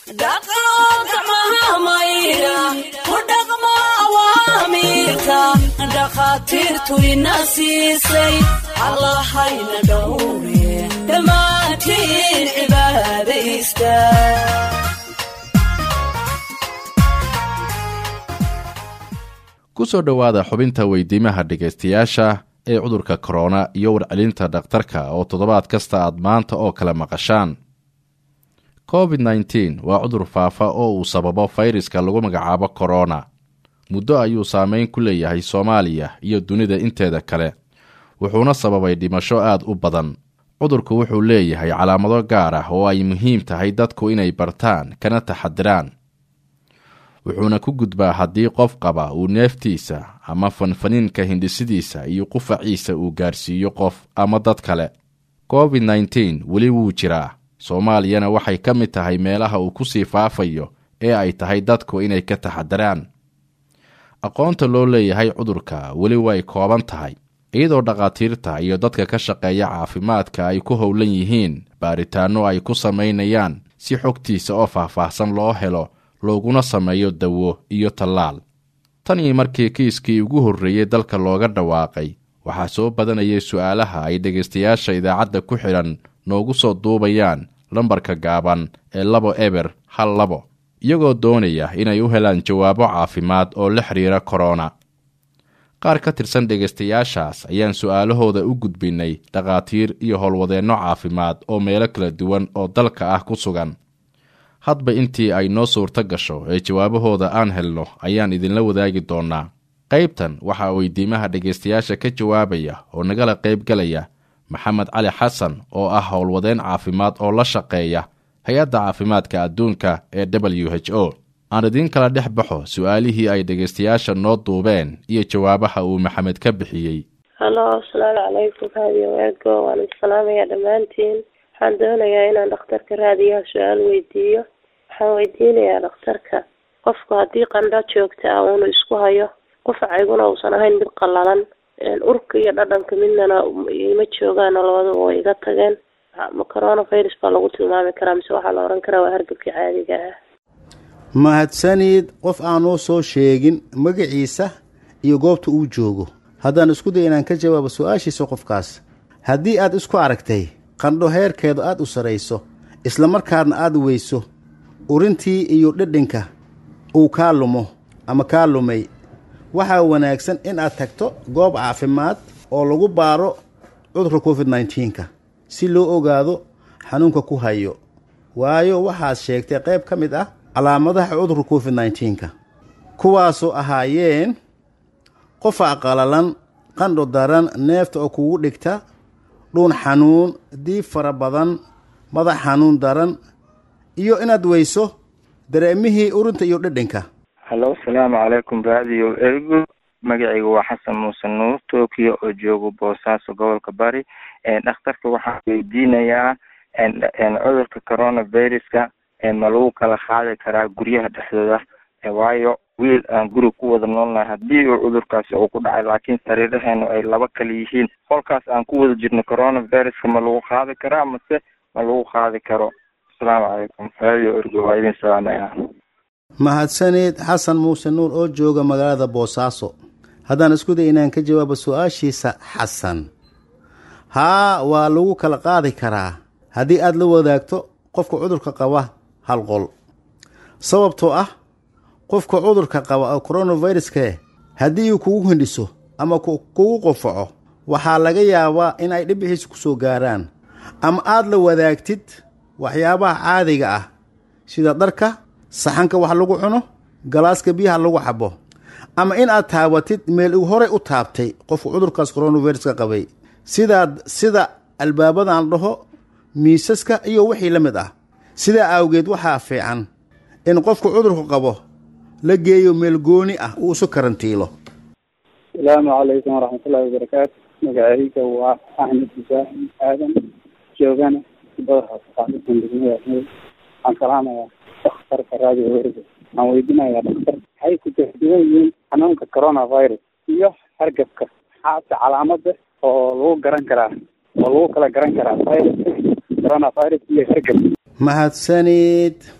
dhaqo gacmaha maydha ku dhaqmo awaamiirka dhakhaatiirtu ina siisay allahayna dhowre dhammaantiin cibaadaysta ku soo dhowaada xubinta weydiimaha dhegaystayaasha ee cudurka korona iyo warcelinta dhakhtarka oo toddobaad kasta aad maanta oo kale maqashaan covid nneteen waa cudur faafa oo uu sababo fayraska lagu magacaabo korona muddo ayuu saameyn ku leeyahay soomaaliya iyo dunida inteeda kale wuxuuna sababay dhimasho aad u badan cudurku wuxuu leeyahay calaamado gaar ah oo ay muhiim tahay dadku inay bartaan kana taxadiraan wuxuuna ku gudbaa haddii qof qaba uu neeftiisa ama fanfaniinka hindhisidiisa iyo qufaciisa uu gaarsiiyo qof ama dad kale covid nneteen weli wuu jiraa soomaaliyana waxay ka mid tahay meelaha uu ku sii faafayo ee ay tahay dadku inay ka taxadiraan aqoonta loo leeyahay cudurka weli way kooban tahay iyadoo dhakhaatiirta iyo dadka ka shaqeeya caafimaadka ay ku howlan yihiin baaritaanno ay ku samaynayaan si xogtiisa oo faahfaahsan loo helo looguna sameeyo dawo iyo tallaal tan iyo markii kiiskii ugu horreeyey dalka looga dhawaaqay waxaa soo badanayay su'aalaha ay dhegaystayaasha idaacadda ku xidhan noogu soo duubayaan lambarka gaaban ee labo eber hal labo iyagoo doonaya inay u helaan jawaabo caafimaad oo la xidhiira korona qaar ka tirsan dhegaystayaashaas ayaan su'aalahooda u gudbinnay dhakhaatiir iyo howlwadeenno caafimaad oo meelo kala duwan oo dalka ah ku sugan hadba intii ay noo suurto gasho ee jawaabahooda aan helno ayaan idinla wadaagi doonnaa qaybtan waxaa weydiimaha dhegaystayaasha ka jawaabaya oo nagala qaybgalaya maxamed cali xasan oo ah howlwadeen caafimaad oo la shaqeeya hay-adda caafimaadka adduunka ee w h o aan idiin kala dhex baxo su-aalihii ay dhegaystayaasha noo duubeen iyo jawaabaha uu maxamed ka bixiyey halo asalaamu calaykum raadiyo weego waan isalaamayaa dhammaantiin waxaan doonayaa inaan dhakhtarka raadiyaha su-aal weydiiyo waxaan weydiinayaa dhakhtarka qofku haddii qandho joogta ah uunu isku hayo qufacayguna uusan ahayn mid qallalan urka iyo dhadhanka midnana ima joogaano labadaba way iga tageen ma coronavirus baa lagu tilmaami karaa mise waxaa la ohan karaa waa hargabkii caadiga ah mahadsanid qof aanoo soo sheegin magaciisa iyo goobta uu joogo haddaan isku day inaan ka jawaabo su-aashiisa qofkaas haddii aad isku aragtay qandho heerkeedu aad u sarayso islamarkaadna aad weyso urintii iyo dhedhinka uu kaa lumo ama kaa lumay waxaa wanaagsan in aad tagto goob caafimaad oo lagu baaro cudurka covid nneteen-ka si loo ogaado xanuunka ku hayo waayo waxaad sheegtay qayb ka mid ah calaamadaha cudurka covid nneteen-ka kuwaasoo ahaayeen qofac qalalan qandho daran neefta oo kugu dhigta dhuun xanuun diib fara badan madax xanuun daran iyo inaad weyso dareemihii urinta iyo dhedhinka hallo asalaamu calaykum raadiyo ergo magacayga waa xasan muuse nuur tokyo oo joogo boosaaso gobolka bari dhakhtarka waxaan weydiinayaa cudurka coronaviruska ma lagu kala qaadi karaa guryaha dhexdooda waayo wiil aan guri ku wada noolnahay haddii uu cudurkaasi uu ku dhacay laakiin sariiraheenu ay laba kala yihiin qolkaas aan ku wada jirno coronaviruska ma lagu qaadi karaa mase ma lagu qaadi karo asalaamu calaykum raadiyo ergo waa idin salaamaya mahadsanid xasan muuse nuur oo jooga magaalada boosaaso haddaan isku day inaan ka jawaabo su-aashiisa xasan haa waa lagu kala qaadi karaa haddii aad la wadaagto qofka cudurka qaba hal qol sababtoo ah qofka cudurka qaba oo coronaviruske haddii uu kugu hindhiso ama kugu qofaco waxaa laga yaabaa in ay dhibixiisa ku soo gaaraan ama aad la wadaagtid waxyaabaha caadiga ah sida dharka saxanka wax lagu cuno galaaska biyaha lagu xabo ama in aad taabatid meel uu horey u taabtay qofka cudurkaas coronaviruska qabay sidaad sida albaabadan dhaho miisaska iyo wixii la mid ah sidaa awgeed waxaa fiican in qofka cudurku qabo la geeyo meel gooni ah uu isu karantiilo asalaamu calaykum waraxmatullahi wabarakaatu magacayga waa axmed ibraahim aadan joogana badaha saxaabada degmada axmed waxaan salaamayaa dhakhtarka raadiyo wergo waxaan weydiinayaa dhakhtar maxay ku kala duwan yihiin xanuunka coronavirus iyo hargabka maxaase calaamada oo lagu garan karaa oo lagu kala garan karaa virus coronavirus iyo hargab mahadsanid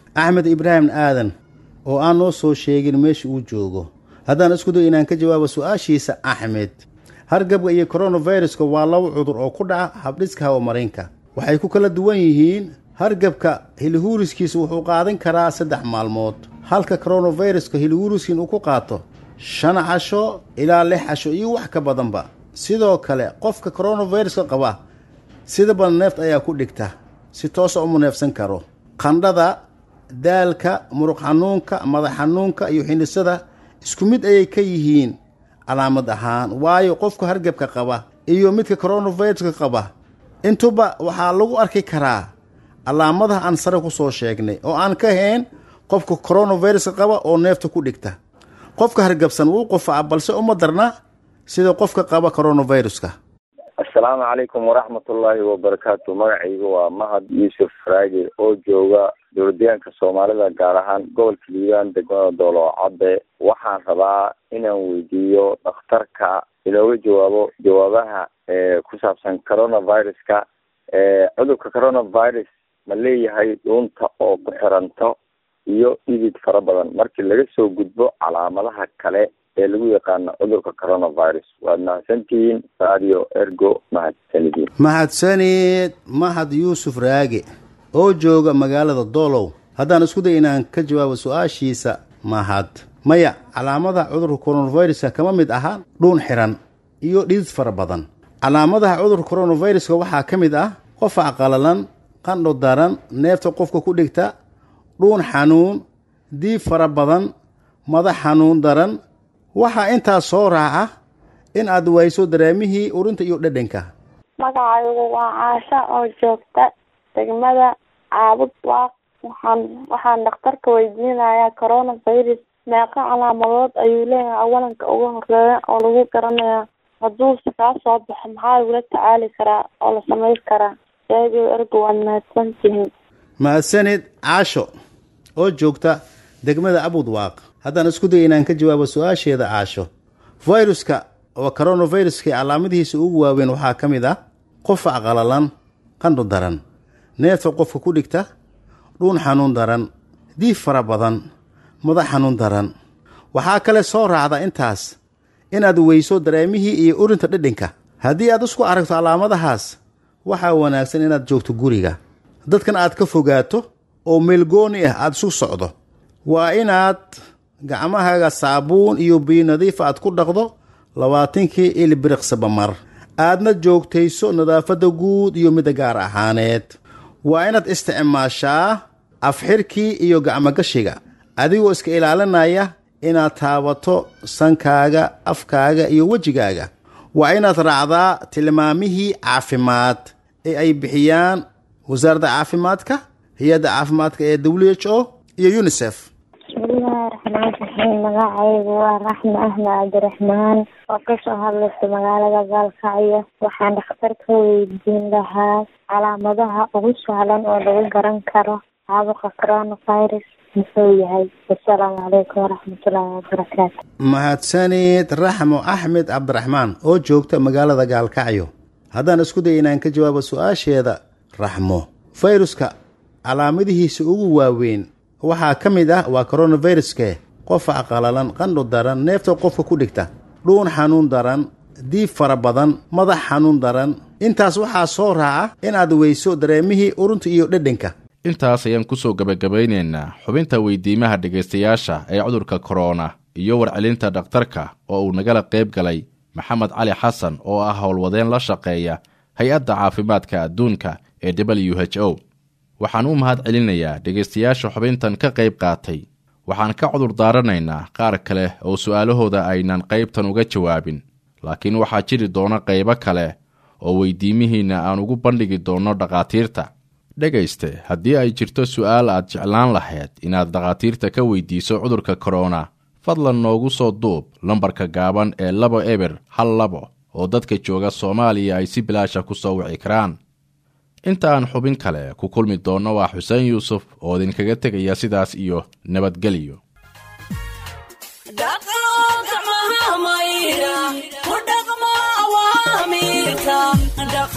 axmed ibraahim aadan oo aan noo soo sheegin meesha uu joogo haddaan isku dayo inaan ka jawaabo su-aashiisa axmed hargabka iyo koronaviruska waa laba cudur oo ku dhaca habdhiska hawamarinka waxay ku kala duwan yihiin hargabka hilihuuriskiisa wuxuu qaadan karaa saddex maalmood halka koronaviruska hilihuuriskiin uu ku qaato shan casho ilaa lix casho iyo wax ka badanba sidoo kale qofka koronaviruska qaba sida badan neeft ayaa ku dhigta si toosa uma neefsan karo qandhada daalka muruq xanuunka madax xanuunka iyo xindhisada isku mid ayay ka yihiin calaamad ahaan waayo qofka hargabka qaba iyo midka koronaviruska qaba intuba waxaa lagu arki karaa calaamadaha aan sare ku soo sheegnay oo aan ka hayn qofka koronaviruska qaba oo neefta ku dhigta qofka hargabsan wuu qufaa balse uma darna sida qofka qaba koronaviruska assalaamu calaykum waraxmatullaahi wabarakaatu magacayga waa mahad yuusuf raage oo jooga dowladdeegaanka soomaalida gaar ahaan gobolka liibaan degmada doolo cadde waxaan rabaa inaan weydiiyo dhakhtarka inooga jawaabo jawaabaha ku saabsan coronaviruska cudurka coronavirus ma leeyahay dhuunta oo ku xiranto iyo dhidid fara badan markii laga soo gudbo calaamadaha kale ee lagu yaqaano cudurka coronavirus waad mahadsantihiin radio ergo mahadsanidin mahadsanid mahad yuusuf raage oo jooga magaalada doolow haddaan isku day inaan ka jawaabo su-aashiisa mahad maya calaamadaha cudurka koronaviruska kama mid aha dhuun xiran iyo dhidid fara badan calaamadaha cudurka koronaviruska waxaa ka mid ah qofac qalalan qandho daran neefta qofka ku dhigta dhuun xanuun diib fara badan madax xanuun daran waxaa intaas soo raaca in aad wayso dareemihii urinta iyo dhadhanka magacaygu waa caasha oo joogta degmada caabud waaq waxaan waxaan dhakhtarka weydiinayaa coronavirus meeqa calaamadood ayuu leeyahay awalanka ugu horeeya oo lagu garanayaa hadduuse kaa soo baxo maxaa lagula tacaali karaa oo la samayn karaa eego ergo waad mahadsantihiin mahadsanid caasho oo joogta degmada abud waaq haddaan isku day inaan ka jawaabo su-aasheeda caasho viruska oo coronaviruska calaamadihiisa ugu waaweyn waxaa ka mid ah qofac qalalan qandho daran neefta qofka ku dhigta dhuun xanuun daran diif fara badan madax xanuun daran waxaa kale soo raacda intaas inaad weyso dareemihii iyo urinta dhadhanka haddii aad isku aragto calaamadahaas waxaa wanaagsan inaad joogto guriga dadkan aad ka fogaato oo meelgooni ah aada isu socdo waa inaad gacmahaaga saabuun iyo biyo nadiifa aad ku dhaqdo labaatankii ilbiriqsaba mar aadna joogtayso nadaafadda guud iyo midda gaar ahaaneed waa inaad isticmaashaa afxirkii iyo gacmogashiga adigoo iska ilaalinaya inaad taabato sankaaga afkaaga iyo wejigaaga waa inaad raacdaa tilmaamihii caafimaad ee ay bixiyaan wasaaradda caafimaadka hay-adda caafimaadka ee w h o iyo unisef bismillahi raxmaan raxiim magacaygu waa raxme ahmed cabdiraxmaan oo kasoo hadlaysa magaalada gaalkacyo waxaan dhakhtarka weydiin lahaa calaamadaha ugu sahlan oo lagu garan karo caabuqa coronavirus muxuu yahay wasalaamu calaykum waraxmatullaahi wabarakaatu mahadsanid raxmo axmed cabdiraxmaan oo joogta magaalada gaalkacyo haddaan isku day inaan ka jawaabo su-aasheeda raxmo fayruska calaamadihiisa ugu waaweyn waxaa ka mid ah waa koronaviruske qofac qalalan qandho daran neefta qofka ku dhigta dhuun xanuun daran diib fara badan madax xanuun daran intaas waxaa soo raaca inaad weyso dareemihii urunta iyo dhadhanka intaas ayaan kusoo gebagabaynaynaa xubinta weydiimaha dhegaystayaasha ee cudurka korona iyo warcelinta dhakhtarka oo uu nagala qayb galay maxamed cali xasan oo ah howlwadeen la shaqeeya hay-adda caafimaadka adduunka ee w h o waxaan u mahad celinayaa dhegaystayaasha xubintan ka qayb qaatay waxaan ka cudur daaranaynaa qaar kale oo su'aalahooda aynan qaybtan uga jawaabin laakiin waxaa jiri doona qaybo kale oo weydiimihiinna aan ugu bandhigi doonno dhakhaatiirta dhegayste haddii ay jirto su'aal aad jeclaan lahayd inaad dhakhaatiirta ka weydiiso cudurka korona fadlan noogu soo duub lambarka gaaban ee labo eber hal labo oo dadka jooga soomaaliya ay si bilaasha ku soo wici karaan inta aan xubin kale ku kulmi doonno waa xuseen yuusuf oo idinkaga tegaya sidaas iyo nabadgelyo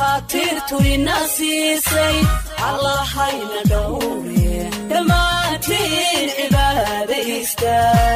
dhakhaatiirtu ina siisay allahayna dhowre dhammaanti daa